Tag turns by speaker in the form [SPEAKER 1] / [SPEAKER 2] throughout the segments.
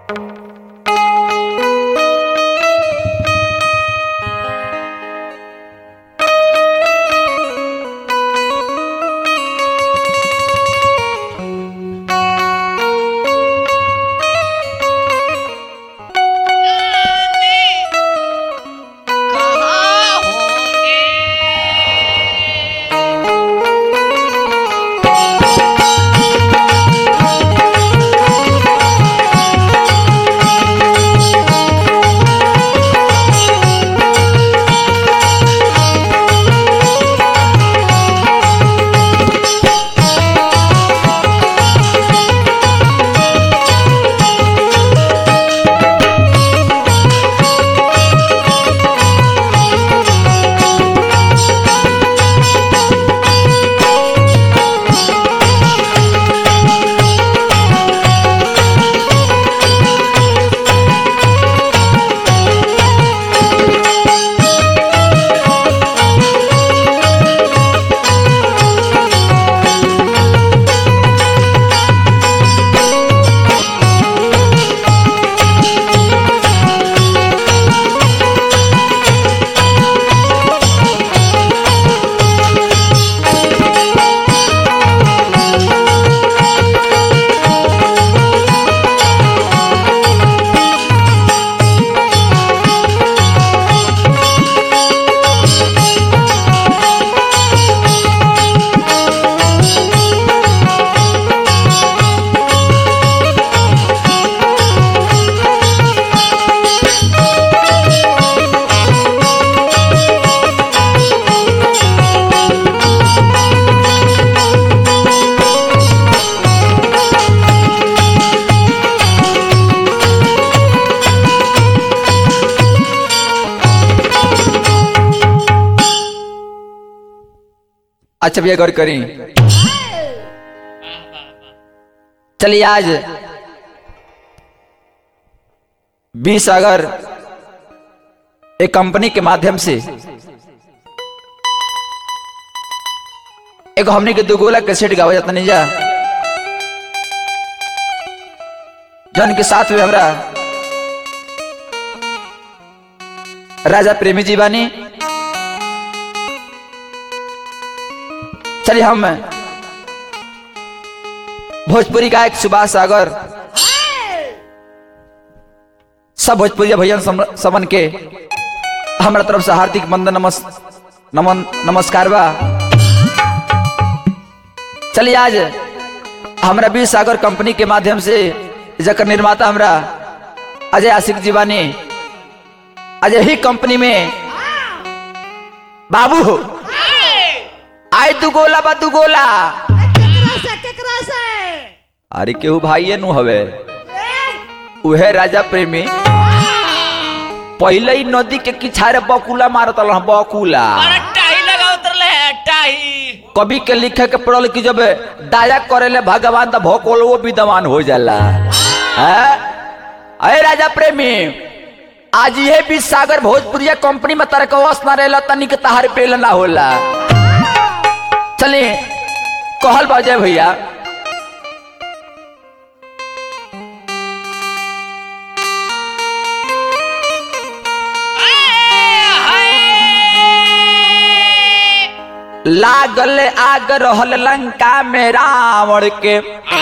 [SPEAKER 1] कहाँ होंगे
[SPEAKER 2] अच्छा भैया गौर करें चलिए आज बीस अगर एक कंपनी के माध्यम से एक हमने के दुगोला कैसेट गावा जाता नहीं जा जन के साथ में हमरा राजा प्रेमी जी बानी चलिए हम भोजपुरी गायक सुभाष सागर सब भोजपुरी भैया सम- समन के हमारा तरफ से हार्दिक वंदन नमस् नमन नमस्कार बा चलिए आज हमरा बीर सागर कंपनी के माध्यम से जकर निर्माता हमरा अजय आशिक जीवानी अजय ही कंपनी में बाबू आय तू गोला बा तू गोला
[SPEAKER 1] केकरा से केकरा से
[SPEAKER 2] अरे केहू भाइये नु हवे उहे राजा प्रेमी पहले ही नदी के किछारे बकुला मारत रह बकुला
[SPEAKER 1] अरे टाही लगा उतरले है टाही
[SPEAKER 2] कवि के लिखे के पड़ल कि जब दाया करेले भगवान तो भोकोलो विद्वान हो जाला हैं? अरे राजा प्रेमी आज ये भी सागर भोजपुरिया कंपनी में तरह का वस ना रहेला तनिक तहार पेल ना होला चले कहल बाजे भैया लागल आग रहल लंका में रावण के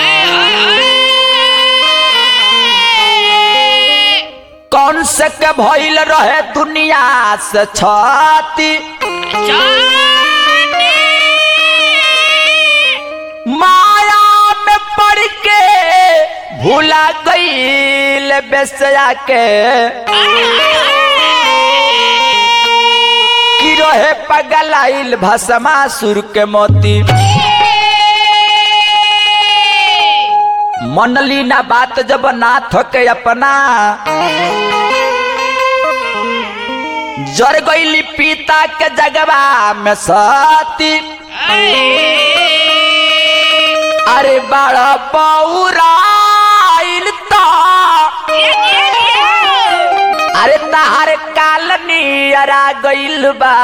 [SPEAKER 2] कौन से के भइल रहे दुनिया से छाती माया में पड़ के भूला गईल बेसया के की रहे पगलाइल भसमासुर के मोती मनली ना बात जब नाथ के अपना जर गईली पिता के जगवा में सती अरे बड़ा पौराइल तो अरे तहार काल नियरा गइल बा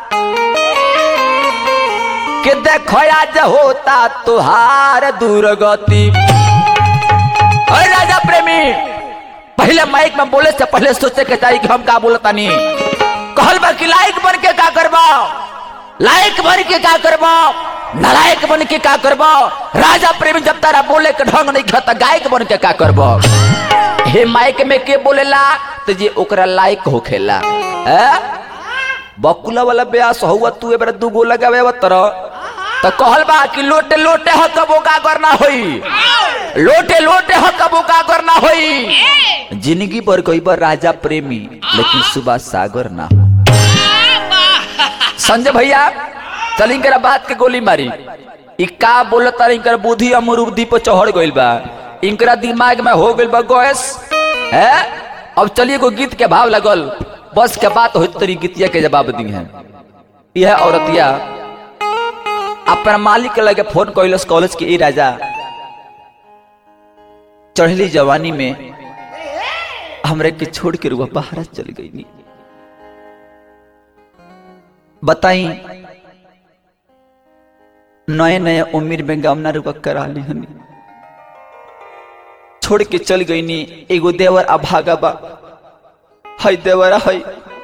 [SPEAKER 2] कि देखो आज होता तुहार दुर्गति अरे राजा प्रेमी पहले माइक में बोले से पहले सोचे के चाहिए कि हम का बोलतानी कहल बा कि लायक बन के का करबा लायक बन के का करबा नालायक बन के का करबा राजा प्रेमी जब तारा बोले के ढंग नहीं खाता गायक बन के का करबा हे माइक में के बोलेला तो जे ओकरा लायक होखेला हैं बकुला वाला ब्यास हुआ तू एबरा दू गो लगावे तरह तो कहल बा कि लोटे लोटे ह कबो का करना होई लोटे लोटे ह कबो का करना होई जिंदगी भर कई बार राजा प्रेमी लेकिन सुबह सागर ना हो संजय भैया चल इनकरा बात के गोली मारी इ का बोलता इनकर बुद्धि अमरूदी पर चढ़ गइल बा इनकरा दिमाग में हो गइल बा गैस है अब चलिए को गीत के भाव लगल बस के बात हो तरी गीतिया के जवाब दी है यह औरतिया अपना मालिक के लगे फोन कैलस कॉलेज के ई राजा चढ़ली जवानी में हमरे के छोड़ के रुआ बाहर चल गई नी बताई नए नए उम्र में गमना रुआ करा ली हनी छोड़ के चल गई नी एगो देवर अभागा बा हई देवरा हई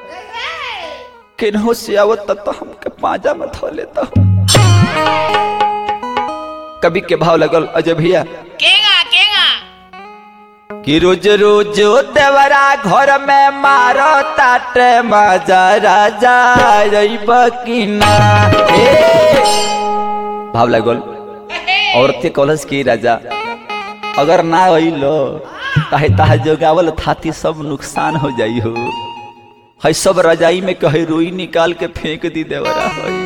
[SPEAKER 2] केनहो से आवत तो हमके पाजा में धो लेता हूँ कभी के भाव लगल अजय भैया
[SPEAKER 1] केगा केगा
[SPEAKER 2] कि रोज रोज देवरा घर में मारो ताटे मजा राजा रईब की ना हे भाव लगल औरत के कॉलेज की राजा अगर ना अइलो ताहे ताहे जोगावल थाती सब नुकसान हो जाई हो है सब रजाई में कहे रोई निकाल के फेंक दी देवरा है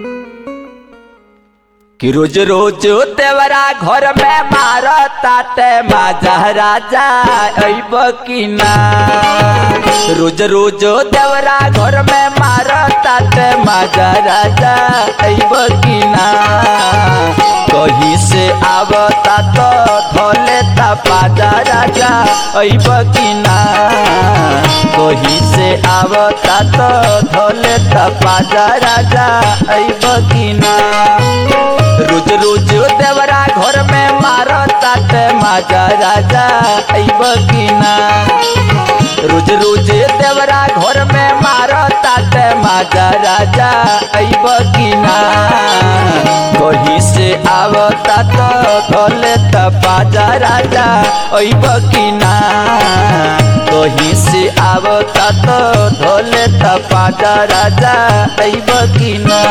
[SPEAKER 2] कि रोज रोज देवरा घर में मार ताटे माजा राजा अइब की ना रोज रोज देवरा घर में मार ताटे माजा राजा अइब की ना कहीं से आवता तो धोले ता पाजा राजा अइब की ना कहीं से आवता तो धोले ता पाजा राजा अइब की ना रोज रोज देवरा घर में मारो ताटे माजा राजा अइब की ना रोज रोज देवरा घर में मारो ताटे माजा राजा अइब की ना कहीं से आवता तो धोले त बाजा राजा अइब की ना कहीं से आवता तो धोले त बाजा राजा अइब की ना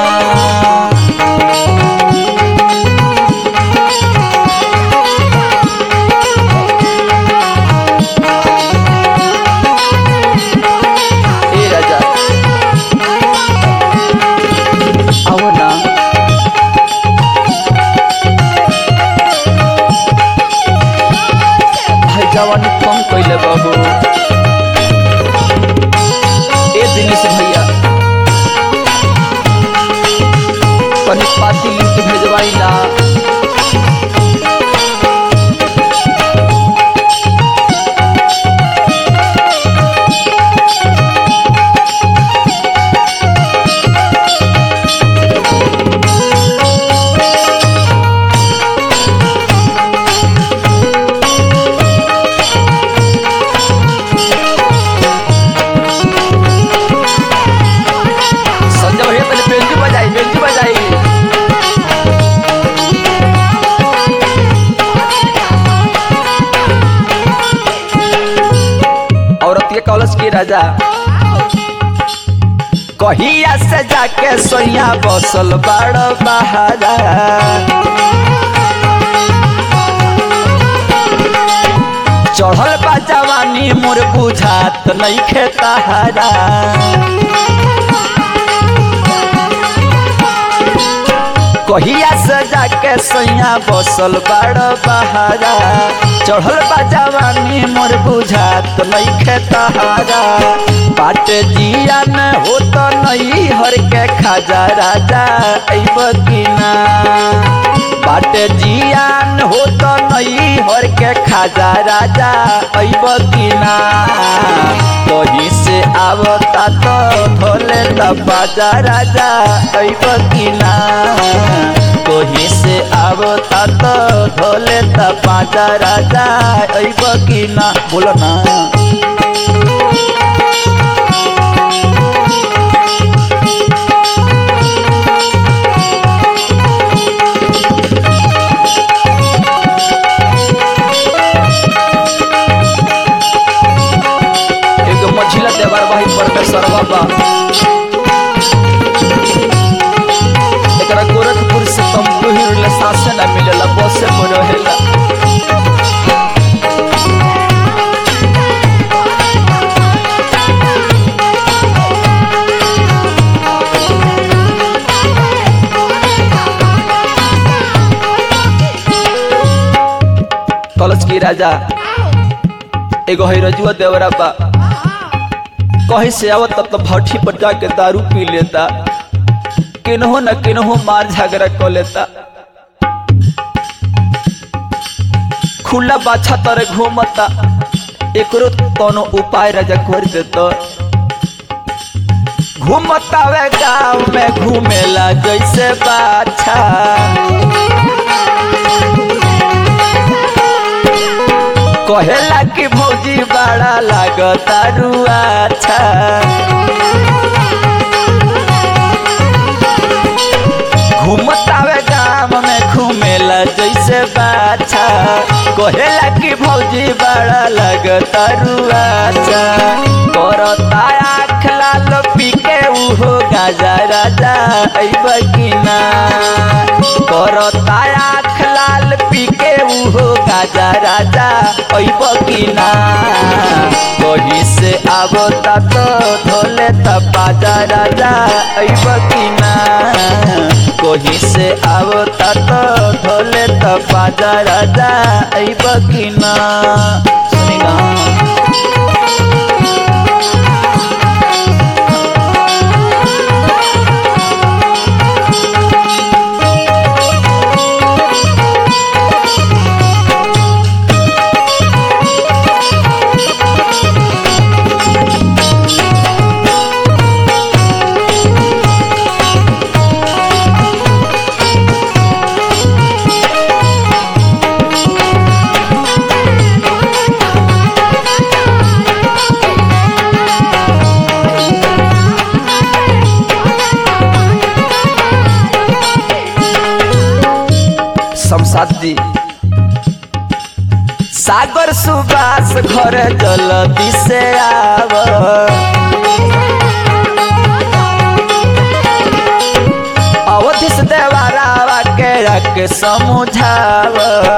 [SPEAKER 2] ए राजा आओ ना भाई जवानी कम कैले बाबू ए दिनेश भैया कनी पाती लिंक भेजवाई ना संजय भैया पहले बेंजू बजाई बेंजू बजाई औरत के कॉलेज की राजा कहिया से जाके सोया बसल बाड़ बहारा चढ़ल बा जवानी मोर बुझात नहीं खेताहारा कहिया से जाके सैया बसल बाड़ बहारा चढ़ल बा जवानी मोर बुझात नहीं खेतहारा बाट जिया न हो तो नहीं हर के खाजा राजा अइब की ना बाट जियान हो तो नहीं हर के खाजा राजा अइब की ना कहीं से आवता तो धोले त बाजा राजा अइब की ना कहीं से आव आवता तो धोले त पाजा राजा अइब की ना बोलो ना एगो मझिला देवर भाई परमेश्वर बाबा एकरा गोरखपुर से तंबू ही उड़ले सासे ना मिलेला बसे में रहेला कलच की राजा एगो है रजुआ देवरा बा कहीं से आवत तब तो भट्ठी पर जाके दारू पी लेता किन्हो न किन्हो मार झगड़ा कर लेता खुला बाछा तरे घूमता एकरो कोनो उपाय राजा कर देता घूमता वे गाँव में घूमेला जैसे बाछा कहेला कि भौजी बड़ा लागता रुआछा घूमतावे गाँव में घूमेला जैसे बाछा कहेला कि भौजी बड़ा लगता रुआछा करता आँख लाल पी के उहो गाजा राजा अइब कि ना करता आँख लाल पी के उहो गाजा राजा अइब कि ना कहीं से आवता तो धोले त बाजा राजा अइब कि ना कहीं से आवता तो धोले त बाजा राजा अइब कि ना सुनी ना शमशाद जी सागर सुबास घर जल्दी से आव अवधि से देवारावा के रख समझाव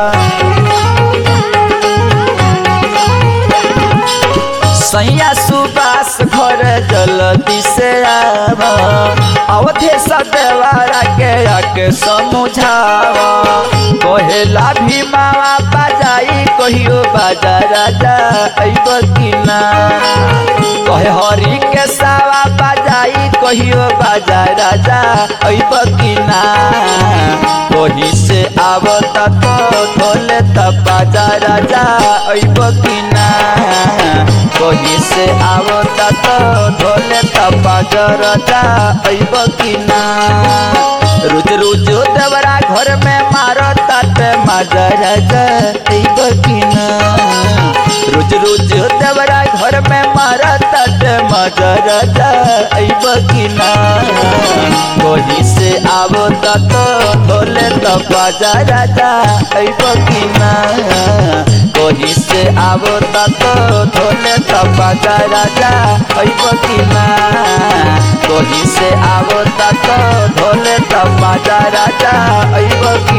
[SPEAKER 2] सैया सुबास घर जल्दी से आव अवधि से देवारा के रख समझाव कहेला भी मावा बाजाई कहियो बाजा राजा अइब कि ना कहे हरी के सावा बाजाई कहियो बाजा राजा अइब कि ना कहीं से आवता तो धोले त बाजा राजा अइब कि ना कहीं से आवता तो धोले त बाजा राजा अइब कि ना रोज रोज देवरा घर में मारो ताते माजा राजा अइब कि ना रोज रोज देवरा घर में मारो ताते माजा राजा अइब कि ना कहीं से आवता तो धोले त बाजा राजा अइब कि ना कहीं से आवता तो धोले त बाजा राजा अइब कि ना कहीं से आवता तो धोले त बाजा राजा अइब